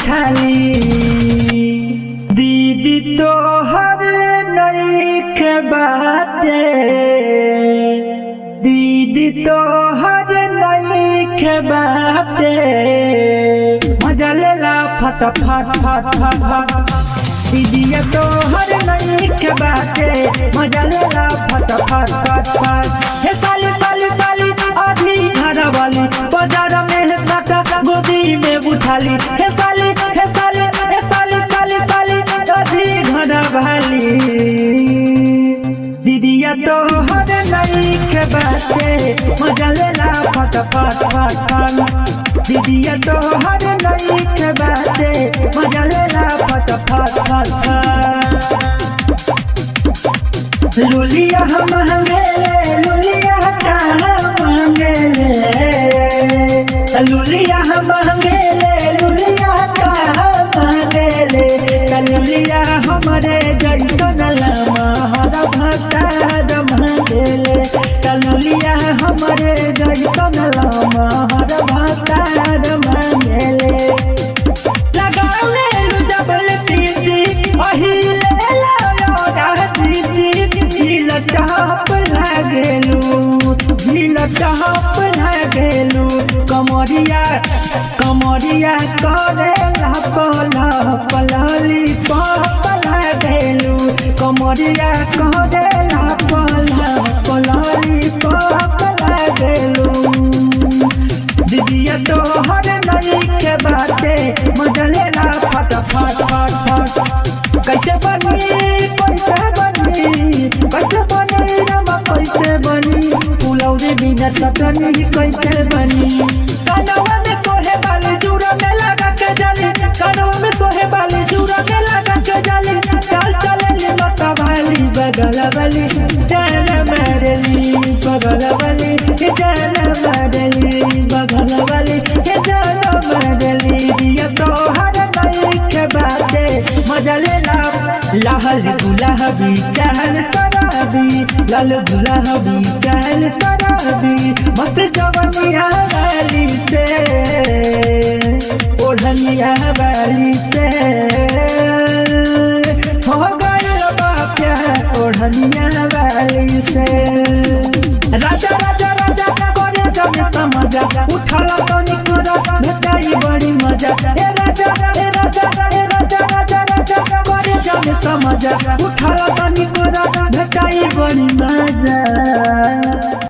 उठाली दीदी तो हर नईख बाटे दीदी तो हर नईख बाटे मजा लेला फट फट फट फट फट दीदिया तो हर नईख बाटे मजा लेला फट फट फट फट हे साली साली साली आधी घर वाली बाजार में है साटा गोदी में उठाली हे साली हे साली हे साली साली साली आधी घर वाली दीदिया तो हर नईख बाटे मजा लेला फट फट फट फट दीदिया तो हर नईख बाटे मजा लेला फट फट फट फट लुलिया हम हंगेले लुलिया कहाँ मांगेले लुलिया हम हंगेले लुलिया कहाँ मांगेले लुलिया हमरे जैसन लमहर भतार मांगेले लुलिया हमरे जैसन लमहर भतार मांगेले लगावे जबल दृष्टि अहिले लायोगा दृष्टि झील टहप लागेलू झील टहप लागेलू कमरिया कमरिया करे लप लप लली पप लागेलू कमरिया करे लप लप लली पप लागेलू दीदिया तो हर नई के बाटे मजले ना फट फट फट फट कैसे बनी कैसे बनी कैसे बनी रमा कैसे बनी पुलौरी बिना चटनी कैसे बनी कनवा में सोहे वाली जूरा में लगा के जाली कनवा में सोहे वाली जूरा में लगा के जाली चल चले ली मता वाली बगल वाली जान मारली बगल वाली जान मारली बगल वाली जान मारली दिया तो हर नई के बाते मजा ले ला लाहल गुलाबी चहल सराबी लाल गुलाबी चहल सराबी मस्त जवनिया वाली से ओढ़निया वाली से हो गई प्यार ओढ़निया वाली से राजा राजा राजा करे जब समझा उठाला तो निकला भेटाई बड़ी मजा ए राजा ए राजा ए राजा राजा राजा करे जब समझा उठाला तो निकला भेटाई बड़ी मजा